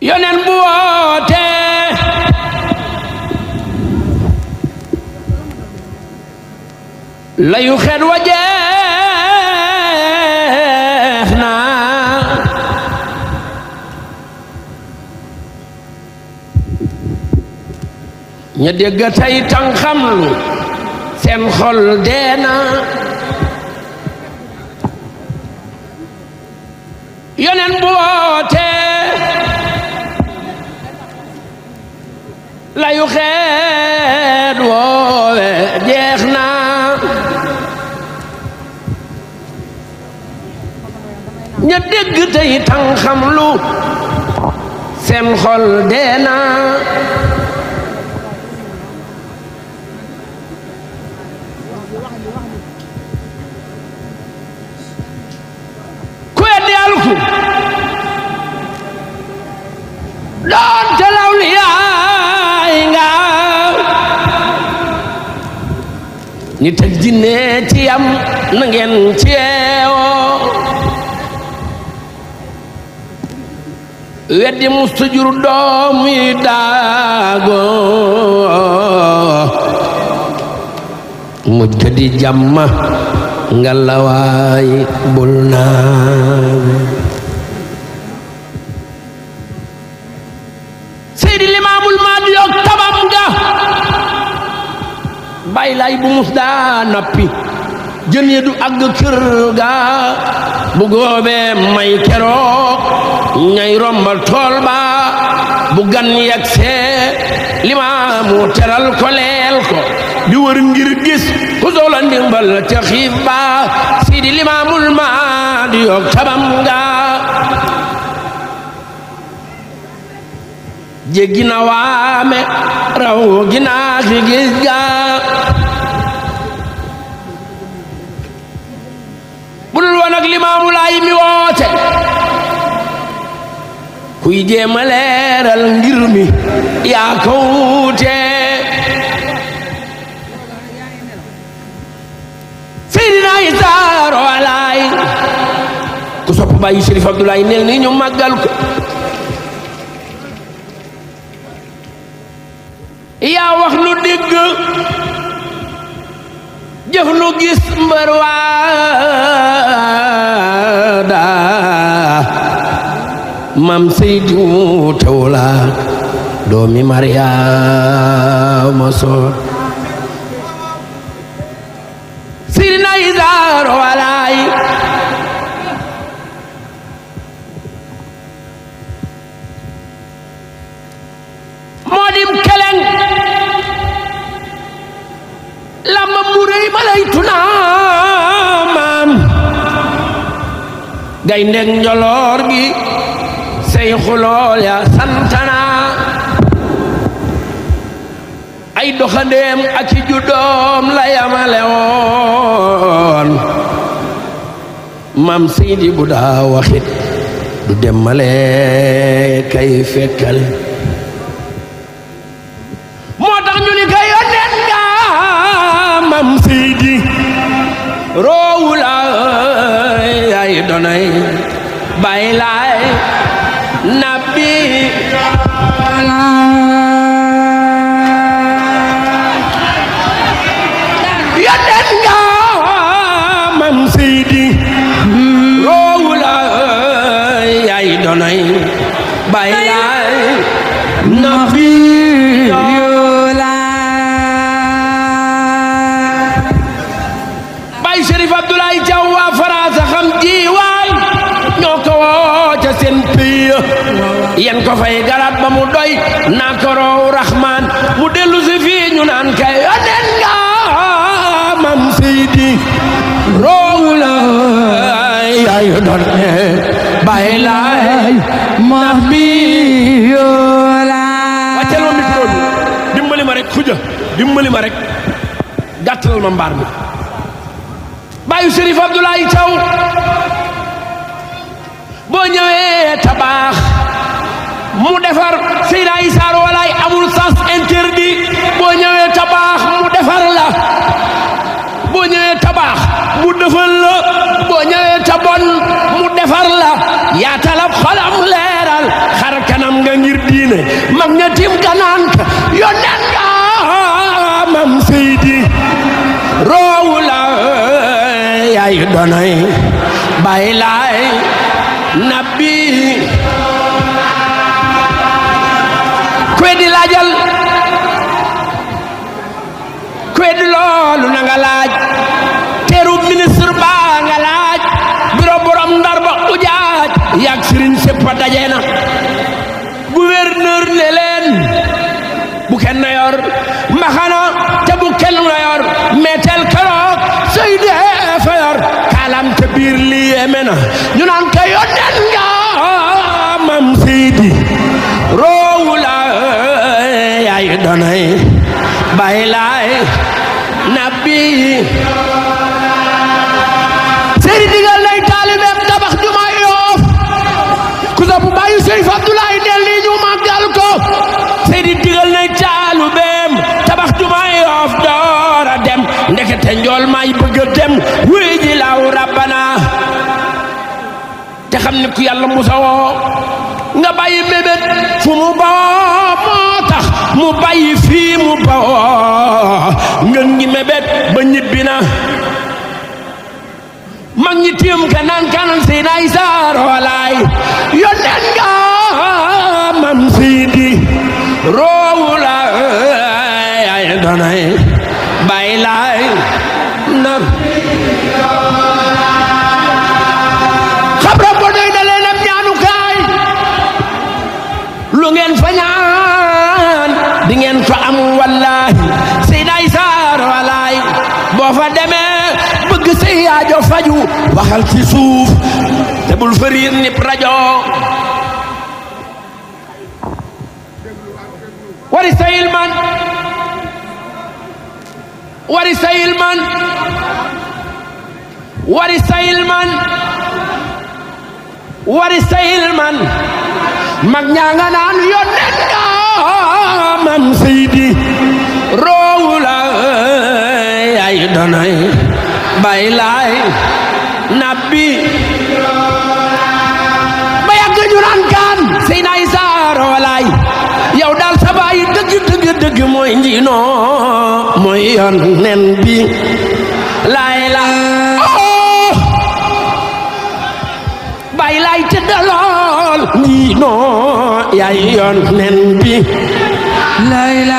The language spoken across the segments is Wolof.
yonen bu woote layu xet wa jeex na ña dégg tey tan xamlu seen xol deena yonen bu woote layu xeet woowe jeex na ña dégg tey tan xamlu seen xol deena ku weddi alku doon te law li yaay nga nit ak jinne ci yam na ngeen ci yeewoo weddi musta jur doom yi daago mujj ga di jàmma ngalawaay bul naawe seydi limaamul maadi yoog tabam ga bay lay bu mus daa nappi jën yi du àgg kër ga bu góobee may keroog ñay rombal tool ba bu gan yegg see limaamu teral ko leel ko di wër ngir gis ku soxla ndimbal ca xiif ba sidi limaamul maadi yoog tabam nga jéggi na waame raw ginaa ki gis ga budul woon ak limaamu laay mi woote kuy jéema leeral ngir mi yaa ko wuute Seydina Isa roolaay ku sopp bàyyi Chérif Abdoulaye neel ni ñu màggal ko yaa wax nu dégg jëf nu gis mbër waada mam Seydi Tawla doomi Mariama soor Seydina Isa roolaay moo dim keleng lamba mu rëy ma lay tunaa maam gay ndeg njoloor gi say xulool ya santana ay doxandeem ak i juddoom la yamale woon maam Seydi bu daa waxit du demmale kay fekkal moo tax ñu ni ka yónneen nga mam Seydi roowu la ay donay bay laay nabbi yónneen nga mam Seydi roowu la ay donay bay laay nabbi Baay Chérif Abdoulaye Thiaw waa Faransa xam jiwaay ñoo ko woo ca seen pays yen ko fay garab ba mu doy naa ko roow Rahman mu dellu si fii ñu naan kay yónneen nga mam Seydi roowu la ay doon bàyyi laay nax bi wàccal ma micro bi dimbali ma rek xuja dimbali ma rek gàttalal ma mbaar mi baayu Chérif Abdoulaye Thiaw boo ñëwee tabaax mu defar Seydina Issa Rouhou Laye amul sens interdit boo ñëwee tabaax mu defar la boo ñëwee tabaax mu defal la boo ñëwee tabon mu defar la yaatalab xolam leeral xar kanam nga ne mag ña tim kanaan ka yonen nga mam seydi roowu la yaay donay bay laay nabbi kuwe di laajal kuwe di loolu na nga laaj teeru ministre ba nga laaj biro borom ndar ba ujaaj yaag sëriñ sépp daje na gouverneur ne leen bu kenn yor mbaxana te bu kenn la yor meetel keroog Seydi fa yor kaalam te biir lii yéeme na ñu naan ko yonen nga mam Seydi roowu la yaay donay bay laay nabbi Seydi digal nay taalibeem tabax jumaa Yoof ku sopp bàyyi Seydi Abdoulaye del nii ñu màggal ko Seydi digal nay taalibeem tabax jumaa Yoof door a dem ndekete njool may bëgg a dem wuy ji law rabbana te xam ne ku yàlla musa woo nga bàyyi mébét fu mu bawoo moo tax mu bàyyi fii mu bawoo ngën ngi mébét ba ñibbi na mag ñi tiim ka naan kanan si nay saar walaay yonen nga mam siidi roowu la ay donay bay laay na xabra bo doy da leen am ñaanukaay lu ngeen fa ñaan di ngeen fa am wallahi si nay saar walaay boo fa demee bëgg say aajo faju waxal ci suuf te bul fëriir nip rajo wari sayil man wari sayil man wari sayil man wari sayil man mag ñaa nga naan yonnen nga mam seydi roowu la yaay donay bay laay nabbi ba yàgg ñu naan kaan sey naay saaro walaay yow daal sa baay dëgg dëgg dëgg mooy njiinoo mooy yoon nen bi laay la oh bay laay tëddalool njiinoo yaay yoon nen bi laay la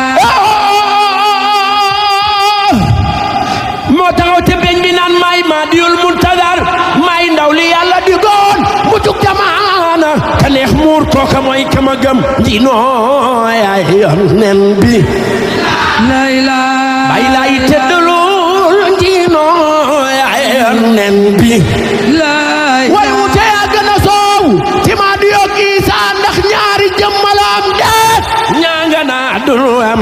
moo taxaw te beñ bi naan may ma diyul muntadar may ndaw li yàlla di goon mu jug jamaana ka neex muur kooka mooy kama gëm njiinoo yaay yoon nen bi layla bay laay tëddalul njiinoo yaay yoon nen bi lay way wute yaa gën a soow ci maa di yokk Isaa ndax ñaari jëmmalaam deet ñaa nga naa dunu am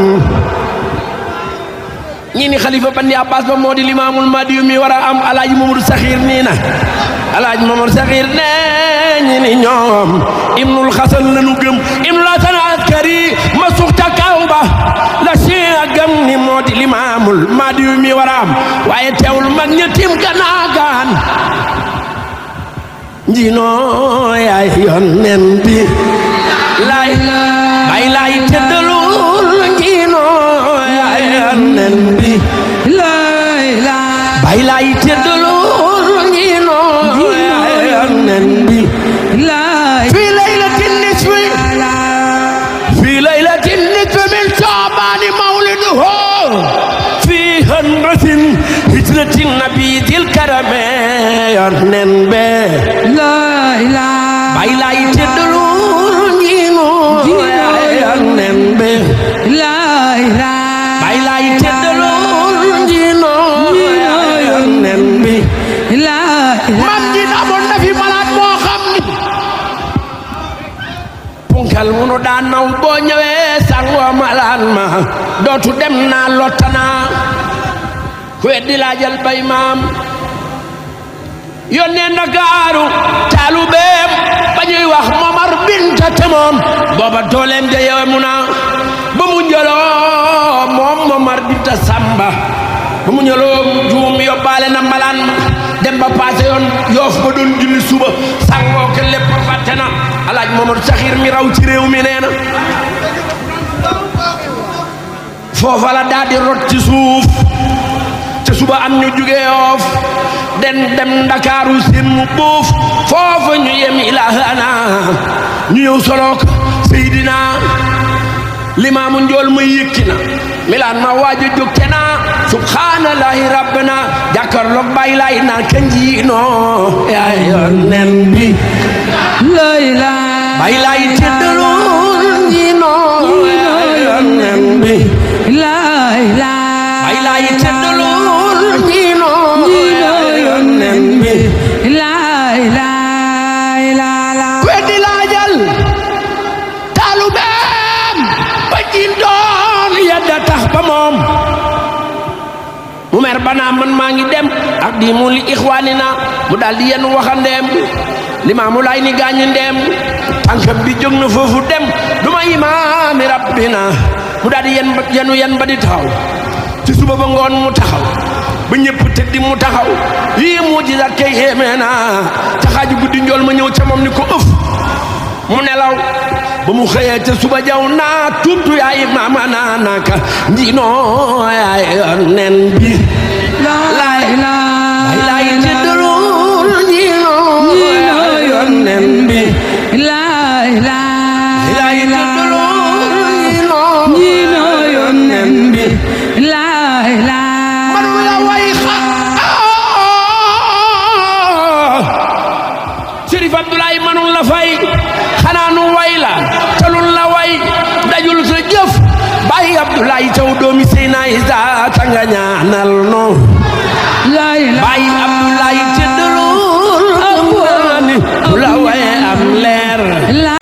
ñi ni xalifa bandi abbas ba moo di limaamul madiyu mi war a am alaaji mamadou saxiir nii na alaaji mamadou saxiir ne ñi ni ñoom ibnul xasan lanu gëm ibnul hasan askari ma suxta kaw ba la si a gëm ni moo di limaamul madiyu mi war a am waaye teewul mag ña tim ganaagaan njinoo yaay yoon nen bi lay bay lay tëddalul njinoo yaay yoon nen bi layla bay lay tëddalul njinoo yaay yoon nen bi lay fii laylatin nisfi fii laylatin nisfi min saabani mawliduhu fii hanratin hijratin nabi dil karame yoon nen be layla bay lay tëddalul njinoo yaay yoon nen be layla bay lay tëddalul njinoo yaay yoon nen bi layla mam ji amoon na fi malaat moo xam ni punkal munu daan naw boo ñëwee sangoo malaat ma dootu dem naa lottana ku weddi laajal bay maam yónnee ndakaaru taalu beem ba ñuy wax momar binta te moom booba dooleem ja yemu na ba mu njëloo moom momar binta samba ba mu ñëloo mu juum yóbbaale na malaan ma dem ba paase yoon yoof ba doon julli suba sangoo ke lépp fàtte na alaaj Mamadou Saxiir mi raw ci réew mi nee na foofa la daal di rot ci suuf te suba am ñu jugee yoof den dem ndakaaru seen mu boof foofa ñu yem ilaahana ñu ñëw solook Seydina limaamu njool ma yëkki na milaan ma waaja jóg te naa subhaanallahi rabbana jàkkarloog bàyyi laay naa kanjiinoo yaa yonen bi la ilaha bàyyi laay teddalool njiinoo yaa yonen bi la ilaha bàyyi laay teddalool njiinoo yaa yonen bi la ilaha illa la weddi laajal taalubeem ba jiin doon yedda tax ba moom mu mer banaa man maa ngi dem ak di mu li ixwaani na mu daal di yenn waxandeem limaamu laay ni gaañu ndeem tànkam bi jóg na foofu dem du ma imaami rabbina mu daal di yen ba yenu yen ba di taxaw ci suba ba ngoon mu taxaw ba ñëpp tëddi mu taxaw yii mu ji daat kay xéemee na ca xaaju guddi njool ma ñëw ca moom ni ko ëf mu nelaw ba mu xëyee ca suba jaw naa tuutu yaay maama naa naka njiinoo yaay nen bi la ilaha ay laay tëddalul njiinoo yaay nen bi la ilaha ay laay tëddalul njiinoo Njiinoo yaay nen bi la ilaha manu la way xa Sërif Abdoulaye manul la fay xanaa nu way la talul la way dajul sa jëf bàyyi Abdoulaye taw doomi Seyna Isa tanga ñaanal no